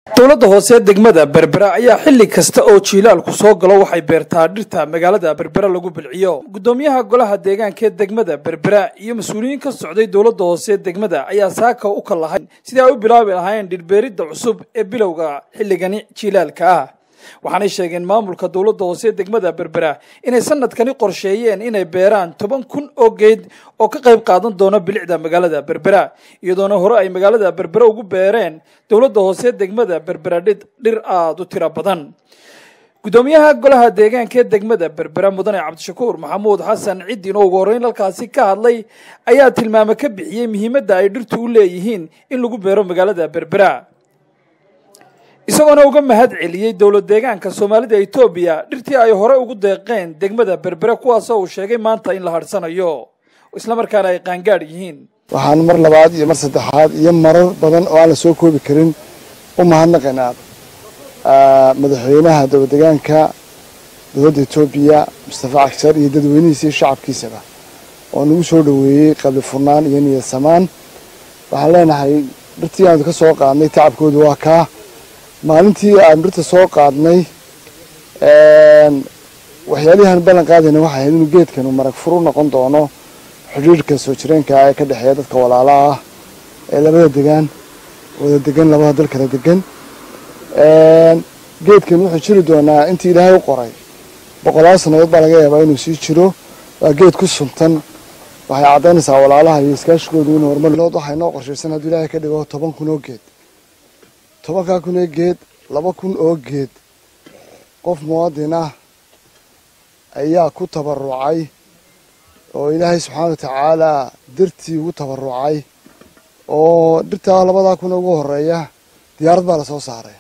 dowladda hoose degmada berbera ayaa xilli kasta oo jiilaalku soo galo waxay beertaa dhirta magaalada berbera lagu bilciyo guddoomiyaha golaha deegaanka ee degmada berbera iyo mas-uuliyiin ka socday dowladda hoose degmada ayaa saaka u kallahay sidii ay u bilaabi lahaayeen dhirbeeridda cusub ee bilowga xilligani jiilaalka ah waxaanay sheegeen maamulka dowladda hoose degmada berbera inay sanadkani qorsheeyeen inay beeraan toban kun oo geed oo ka qayb qaadan doona bilicda magaalada berbera iyadoona hore ay magaalada berbera ugu beereen dowladda hoose degmada berbera dhir aada u tiro badan guddoomiyaha golaha deegaanka ee degmada berbera mudane cabdishakuur maxamuud xasan ciddin oo ugu horreyn halkaasi ka hadlay ayaa tilmaame ka bixiyey muhiimadda ay dhirtu u leeyihiin in lagu beero magaalada berbera isagoona uga mahad celiyey dowlad deegaanka soomaalida etoobiya dhirtii ay hore ugu deeqeen degmada berbere kuwaasoo uu sheegay maanta in la hadhsanayo islamarkaana ay qaangaadh yihiin waxaan mar labaad iyo mar saddexaad iyo marar badan oo aan la soo koobi karin u mahadnaqaynaa madaxweynaha dowlad deegaanka dowladda etoobiya mustafa cagshar iyo dadweynihiisa iyo shacabkiisaba oo nagu soo dhoweeyey qabli furnaan iyo niyad samaan waxaan leenahay dhirtii aanu ka soo qaadnay tacabkoodu waa kaa maalintii aan dhirta soo qaadnay waxyaalihan ballan qaadayna waxay ahayd inuu geedkanu marag furu noqon doono xidhiirhka soo jireenka ee ka dhexeeya dadka walaalaha ah ee labada degaan wada degan labada dal kala degan geedkan wuxuu jiri doonaa intii ilaahay u qoray boqolaal sannadood baa laga yaabaa inuu sii jiro waa geed ku suntan waxay caddaynaysaa walaalaha iyo iskaashigoodu inuu horumar waxay noo qorshaysan hadduu ilaahay ka dhigo toban kun oo geed tobankaa kun oo geed laba kun oo geed qof muwaadin ah ayaa ku tabarucay oo ilaahay subxaana wa tacaalaa dartii ugu tabarucay oo dhirtaa labadaa kun ugu horeeya diyaarad baa lasoo saaray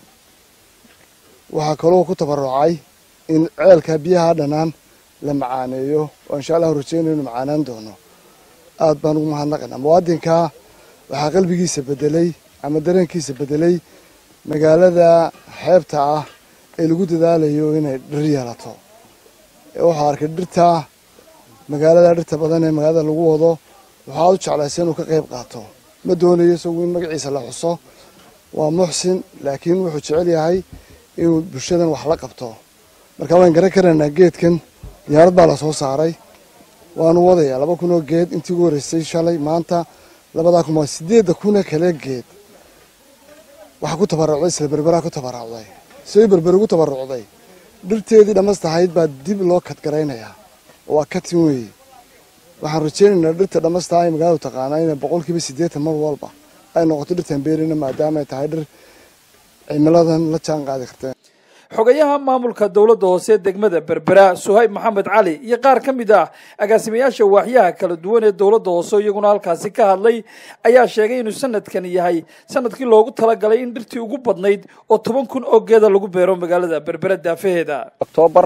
waxaa kaloo ku tabarucay in ceelka biyaha dhanaan la macaaneeyo oo insha allahu rajeynayo inu macaanaan doono aad baan ugu mahadnaqaynaa muwaadinkaa waxaa qalbigiisa bedelay ama dareenkiisa bedelay magaalada xeebta ah ee lagu dadaalayo inay dhir yeelato waxaa arkay dhirta magaalada dhirta badan ee magaalada lagu wado waxaa u jeclaysa inuu ka qayb qaato ma doonayo isagu in magaciisa la xuso waa muxsin laakiin wuxuu jecel yahay inuu bulshadan wax la qabto marka waan garan karaynaa geedkan diyaarad baa lasoo saaray waanu wadayaa laba kun oo geed intii ugu horreysay shalay maanta labadaa kun waa sideedda kuna kale geed waxaa ku tabarucday isla berberaa ku tabarucday say berber ugu tabarucday dhirteedii dhammastahayd baa dib loo kadgaraynayaa waa katin weeye waxaan rajeynaynaa dhirta dhammastaha ay magaaladu taqaanaa inay boqolkiiba siddeetan mar walba ay noqoto dhirtan beerina maadaama ay tahay dhir cimiladan la jaan qaadi karteen xogayaha maamulka dowladda hoose degmada berbera suhayb maxamed cali iyo qaar ka mid ah agaasimayaasha waaxyaha kala duwan ee dowladda hoose iyaguna halkaasi ka hadlay ayaa sheegay inuu sanadkani yahay sanadkii loogu talagalay in dhirtii ugu badnayd oo toban kun oo geeda lagu beero magaalada berbera daafaheeda oktoobar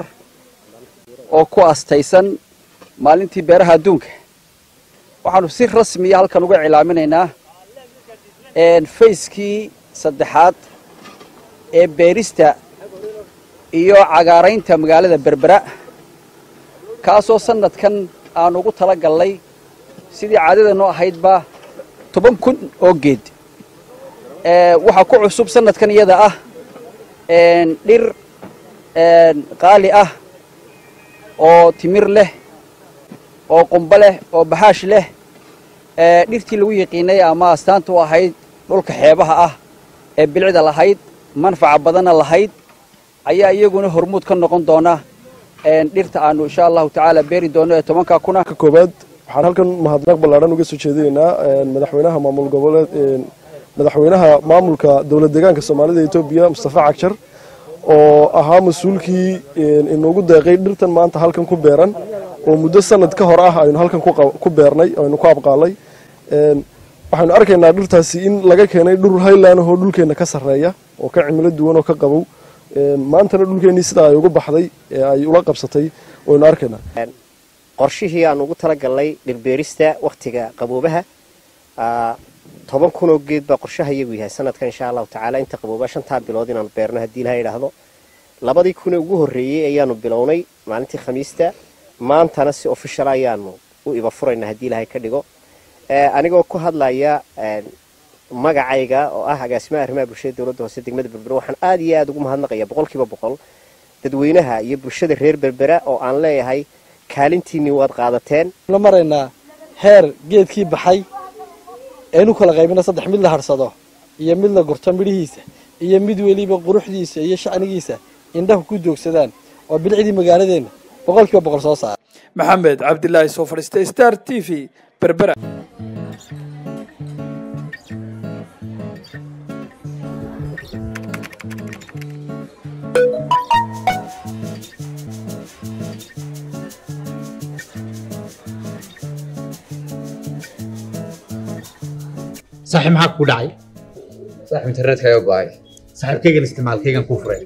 oo ku astaysan maalintii beeraha adduunka waxaanu si rasmiya halkan uga cilaaminaynaa fayskii saddexaad ee beerista iyo cagaaraynta magaalada berbera kaasoo sanadkan aan ugu tala gallay sidii caadadeennu ahaydba toban kun oo geed waxaa ku cusub sanadkan iyada ah dhir qaali ah oo timir leh oo qumbo leh oo baxaash leh dhirtii lagu yiqiinay ama astaanta u ahayd dhulka xeebaha ah ee bilicda lahayd manfaca badanna lahayd ayaa iyaguna hormuud ka noqon doona dhirta aanu insha allahu tacaala beeri doono ee tobanka kuna ka koobaad waxaan halkan mahadnaq ballaadhan uga soo jeedinaynaa madaxweynaha maamul goboleed madaxweynaha maamulka dowlad deegaanka soomaalida etoobiya mustafa cagshar oo ahaa mas-uulkii inoogu deeqay dhirtan maanta halkan ku beeran oo muddo sanad ka hor ah aynu halkan ku beernay aynu ku abqaalay waxaynu arkaynaa dhirtaasi in laga keenay dhur highland oo dhulkeenna ka sarreeya oo ka cimilo duwan oo ka qabow maantana dhulkeennii sidaa ay uga baxday ee ay ula qabsatay waynu arkaynaa qorshihii aan ugu talagalnay dhirbeerista wakhtiga qaboobaha toban kun oo geed baa qorshaha iyagu yahay sanadkan insha allahu tacaala inta qabooba shantaa bilood inaanu beerno haddii ilaha idhaahdo labadii kun ee ugu horreeyey ayaanu bilownay maalintii khamiista maantana si official ayaanu u iba furaynaa haddii ilahay ka dhigo anigoo ku hadlaya magacayga oo ah agaasimaha arrimaha bulshada dowladda hoose degmada berbera waxaan aad iyo aad ugu mahadnaqayaa boqolkiiba boqol dadweynaha iyo bulshada reer berbera oo aan leeyahay kaalintiinnii waad qaadateen la maraynaa heer geedkii baxay aynu kala qaybina saddex mid la harsado iyo mid la gurto midhihiisa iyo mid weliba quruxdiisa iyo shacnigiisa indhahu ku joogsadaan oo bilicdii magaaladeenna boqolkiiba boqol soo saara maxamed cabdilaahi soo fadhiistay star t v berbera saaxiib maxaa kugu dhacay saaxib internetkaaga go'ay saaxiibkaygan isticmaalkaygan kuu furay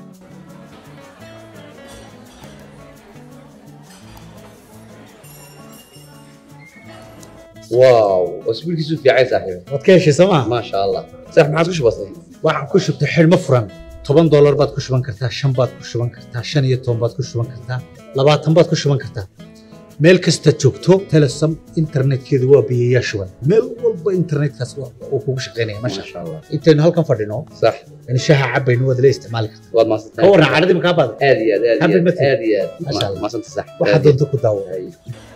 waaw wasbiilkiisu fiicay saaxiib waad ka heshay soo maa maasha allah saaxib maxaad ku shubatay waxaan ku shubtay xidhmo furan toban doolar baad ku shuban kartaa shan baad ku shuban kartaa shan iyo toban baad ku shuban kartaa labaatan baad ku shuban kartaa meel kasta joogto telesom internetkeedu waa biyayaa shuban meel walba internetkaas uu kugu shaqaynaya masha maasha allah intaynu halkan fadhino sax in shaha cabaynu waad la isticmaali kartaa waad ka maasantahay warran cadhadii makaa baada aad iyo aad aad iyo Happy aad birthday. aad iyo aad Maasha Allah. maasanta sax waxaa doonta ku daawo Ay.